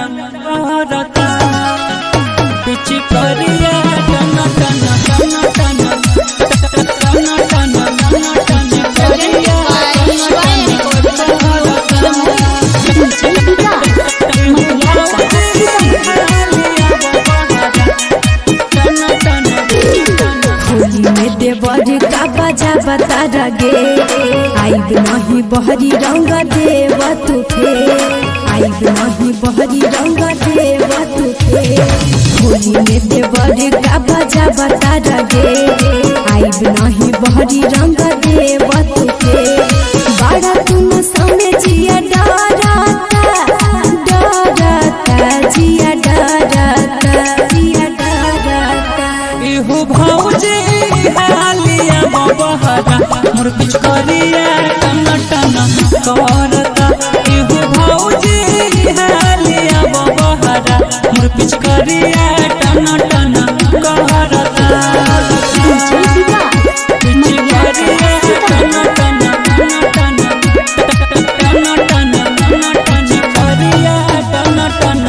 करता पिच करिया टन टन टन टन टन टन टन टन करिया होली में देवर का बजा बता रगे आइब नहीं बहरी रंग देव तुफे आइब नहीं बहरी रंग देव तुफे होली में देवर का बजा बता रगे आइब नहीं बहरी रंग देव तुफे बड़ा तुम समझिया डराता डराता जिया डराता जिया डराता इहु भौजी हालिया बबहरा मोर पिच करिया टन टन करता इहु भौजी हालिया बबहरा मोर पिच करिया टन टन करता पिच करिया टन टन टन टन टन टन टन करिया टन टन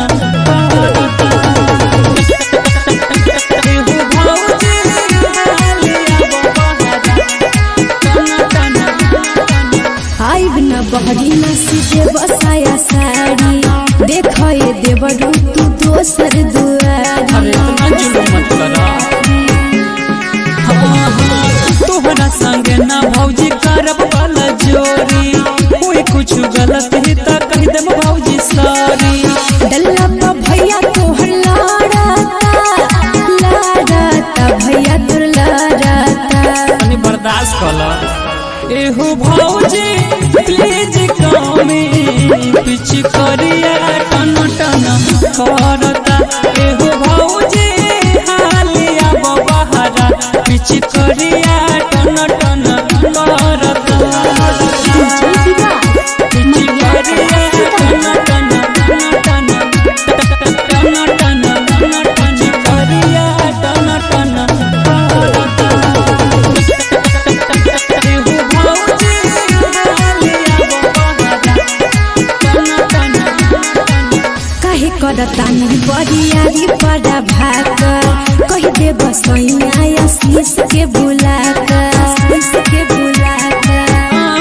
आइब न बहरी न सीधे बसाया साड़ी देख ये देवरू तू दोसर दुआरी तोहरा संगे ना भौजी करब वाला जोरी कोई कुछ गलत ही त कह देम भौजी सॉरी डल्ला पा भैया तोहर लाड़ाता लाड़ाता भैया तोर लाड़ाता तनी बर्दाश्त कर एहू भौजी प्लीज कमी पिछ करिया टन टन करता एहू भौजी हालिया बबहरा पिछ करिया टन टन करता काहे करता नी बरियारी बड़ा भाग कह दे बसैया आशीष के बुला कर आशीष के बुला कर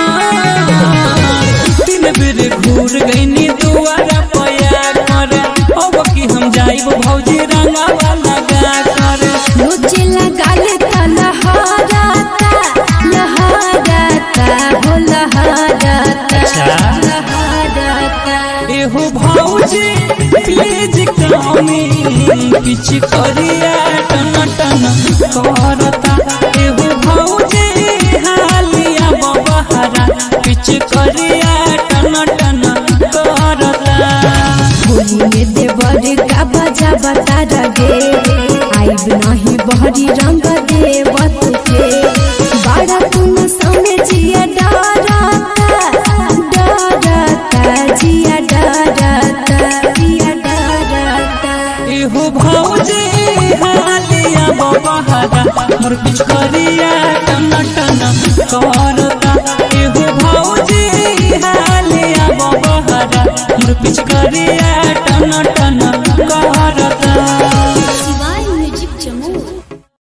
तीन बेर घूर गईनी दुआरा पया कर अब की हम जाइब भौजी रंगा वाला गा कर रोजे लगा ले ता लहराता लहराता हो लहराता लहराता एहू भौजी प्लीज कमी किछ करिया टन टन करता एहू भौजी हालिया बबहरा किछ करिया टन टन करता होली में देवर का बजा बता रगे आइब नहीं बहरी रंग देव तुके बड़ा तुम समझिया डराता डराता जिया डराता जिया डराता एहू भौजी हालिया बबहरा मोर पिछ करिया टन टन करता एहू भौजी हालिया बबहरा मोर पिछ करिया टन टन